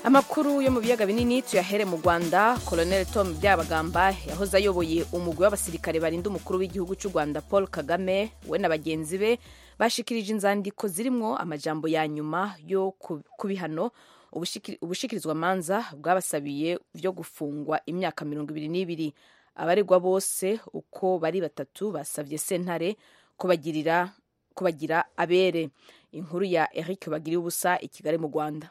amakuru yo mu biyaga binini tuyahere mu rwanda colonel tom byabagamba yahoze ayoboye umugwi w'abasirikare barinda umukuru w'igihugu cy'u rwanda paul kagame we na bagenzi be bashikirije inzandiko zirimo amajambo ya nyuma yo ku bihano ubushikirizwa manza bwabasabiye byo gufungwa imyaka mirongo ibiri n'ibiri abaregwa bose uko bari batatu basabye sentare kubagirira kubagira abere inkuru ya eric bagiriye ubusa i kigali mu rwanda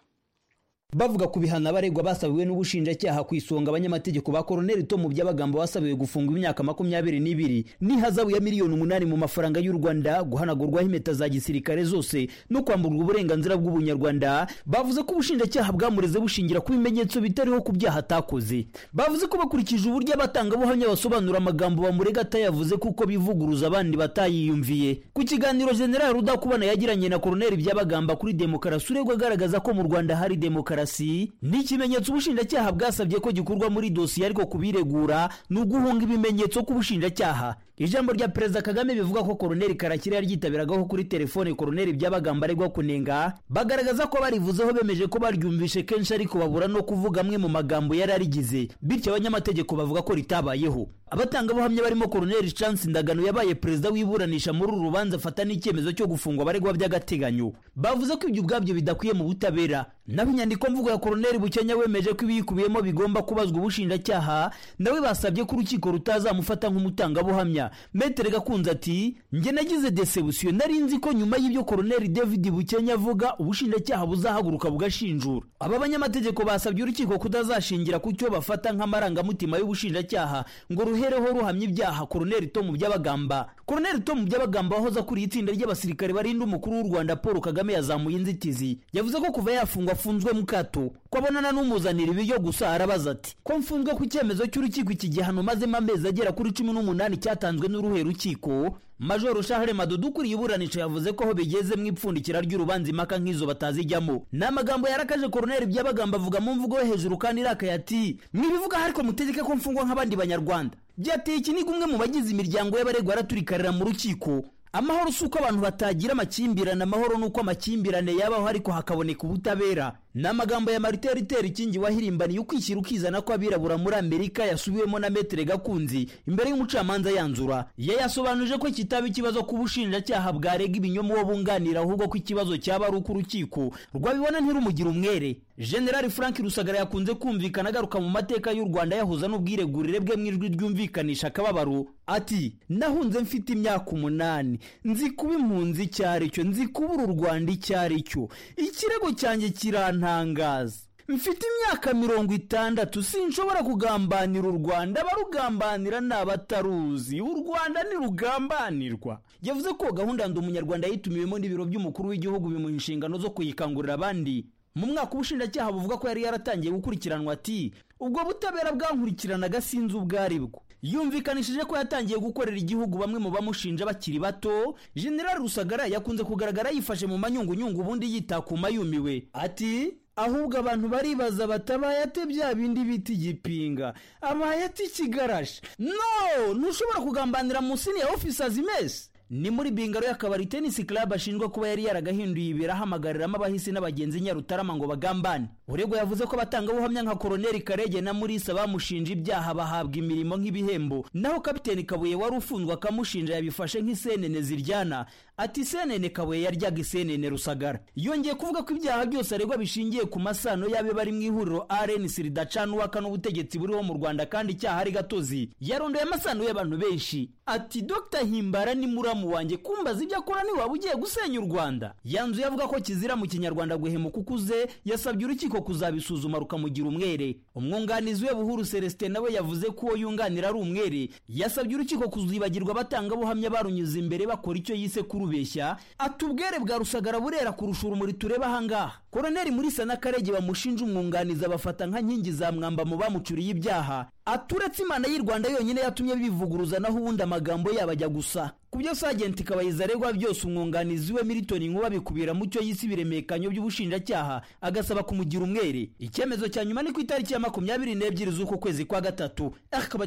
bavuga ku bihano abaregwa basabiwe n'ubushinjacyaha ku isonga abanyamategeko ba koroneli tomu by'abagamba basabiwe gufungwa imyaka makumyabiri n'ibiri n'ihazabu ya miliyoni umunani mu mafaranga y'u rwanda guhanagurwaho impeta za gisirikare zose no kwamburwa uburenganzira bw'ubunyarwanda bavuze ko ubushinjacyaha bwamureze bushingira ku bimenyetso bitariho ku byaha atakoze bavuze ko bakurikije uburyo abatangabuhamya basobanura amagambo bamurega atayavuze kuko bivuguruza abandi batayiyumviye ku kiganiro general rudakubana yagiranye na koroneli by'abagamba kuri demokarasi uregwa agaragaza ko mu rwanda hari demokarasi demokarasi ni ikimenyetso ubushinjacyaha bwasabye ko gikorwa muri dosiye ariko kubiregura ni uguhunga ibimenyetso k'ubushinjacyaha ijambo rya perezida kagame bivuga ko koroneli karakira yaryitabiragaho kuri telefone koroneli by'abagamba aregwa kunenga bagaragaza ko barivuzeho bemeje ko baryumvishe kenshi ariko babura no kuvuga amwe mu magambo yari arigize bityo abanyamategeko bavuga ko ritabayeho abatangabuhamya barimo koroneli chance ndagano yabaye perezida w'iburanisha muri uru rubanza afata n'icyemezo cyo gufungwa abaregwa by'agateganyo bavuze ko ibyo ubwabyo bidakwiye mu butabera naho inyandiko mvugo ya koroneli bukenya wemeje ko ibiyikubiyemo bigomba kubazwa ubushinjacyaha nawe basabye ko urukiko rutazamufata nk'umutangabuhamya metere gakunze ati njye nagize desebusiyo nari nzi ko nyuma y'ibyo koroneli david bukenya avuga ubushinjacyaha buzahaguruka bugashinjura aba banyamategeko basabye urukiko kutazashingira ku cyo bafata nk'amarangamutima y'ubushinjacyaha ngo ruhereho ruhamya ibyaha koroneli tomu by'abagamba koroneli tomu by'abagamba wahoze akuriye itsinda ry'abasirikare barinda umukuru w'u rwanda paul kagame yazamuye inzitizi yavuze ko kuva yafungwa afunzwe mu kato ko abonana n'umuzanira ibiryo gusa arabaza ati ko mfunzwe ku cyemezo cy'urukiko iki gihano mazemo amezi agera kuri cumi n'umunani cyatanzwe n'uruhe rukiko majoro shahere madudu ukuriye iburanisha yavuze ko aho bigeze mu ipfundikira ry'urubanza impaka nk'izo batazijyamo ni amagambo yarakaje koroneri by'abagamba avuga mu mvugo yo hejuru kandi irakaye ati mwibivuga ariko mutegeke ko mfungwa nk'abandi banyarwanda byateye ikiniga umwe mu bagize imiryango y'abaregwa araturikarira mu rukiko amahoro si uko abantu batagira amakimbirane amahoro ni uko amakimbirane yabaho ariko hakaboneka ubutabera ni amagambo ya marite ritera ikingi wahirimbaniye ukwishyira ukizana ko abirabura muri amerika yasubiwemo na metere gakunzi imbere y'umucamanza yanzura yayasobanuje ko kitaba ikibazo ku bushinjacyaha bwarega ibinyoma uwo bunganira ahubwo ko ikibazo cyaba ari uko urukiko rwabibona ntirumugire umwere generali frank rusagara yakunze kumvikana agaruka mu mateka y'u rwanda yahuza n'ubwiregurire bwe mu ijwi ryumvikanisha akababaro ati nahunze mfite imyaka umunani nzi kuba impunzi icyo ari cyo nzi kubura u rwanda icyo ari cyo ikirego cyanjye kirantangaza mfite imyaka mirongo itandatu sinshobora kugambanira u rwanda abarugambanira ni abataruzi u rwanda ntirugambanirwa yavuze ko gahunda ndi umunyarwanda yitumiwemo n'ibiro by'umukuru w'igihugu bimuha inshingano zo kuyikangurira abandi mu mwaka ubushinjacyaha buvuga ko yari yaratangiye gukurikiranwa ati ubwo butabera bwankurikiranaga sinzi ubwo aribwo yumvikanishije ko yatangiye gukorera igihugu bamwe mu bamushinja bakiri bato general rusagara yakunze kugaragara yifashe mu manyungunyungu ubundi yitakuma yumiwe ati ahubwo abantu baribaza batabahate bya bindi bita igipinga amahati ikigarashi no ntushobora kugambanira munsi ya ofisazi mesi ni muri bingaro y'akabari tenisi club ashinjwa kuba yari yaragahinduye ibiro ahamagaramo abahisi n'abagenzi nyarutarama ngo bagambane uregwa yavuze ko abatangabuhamya nka koroneli karege na murisa bamushinja ibyaha bahabwa imirimo nk'ibihembo naho kapiteni kabuye wari ufunzwe akamushinja yabifashe nk'isenene ziryana ati isenene kabuye yaryaga isenene rusagara yongeye kuvuga ko ibyaha byose aregwa bishingiye ku masano y'abe bari mu ihuriro rnc ridacana uwaka n'ubutegetsi buriho mu rwanda kandi icyaha ari gatozi yarondoye amasano y'abantu benshi ati dr himbara ni muri muramu wanjye kumbaza ibyo akora niwaba ugiye gusenya u rwanda yanzuye avuga ko kizira mu kinyarwanda guhemuka ukuze yasabye urukiko kuzabisuzuma rukamugira umwere umwunganizi we buhuru celestin nawe yavuze ko uwo yunganira ari umwere yasabye urukiko kuzibagirwa abatangabuhamya barunyuze imbere bakora icyo yise kurubeshya atubwere bwa rusagara burera kurusha urumuri tureba ahangaha koroneri muri sana karege bamushinja umwunganizi abafata nka nkingi za mwamba mu bamucuriye ibyaha aturetse imana y'u rwanda yonyine yatumye bivuguruza naho ubundi amagambo yabo ajya gusa ku byo sajenti kabayiza aregwa byose umwunganizi we militoni nkuba bikubira mu cyo yise ibiremekanyo by'ubushinjacyaha agasaba kumugira umwere icyemezo cya nyuma ni ku itariki ya makumyabiri n'ebyiri z'uku kwezi kwa gatatu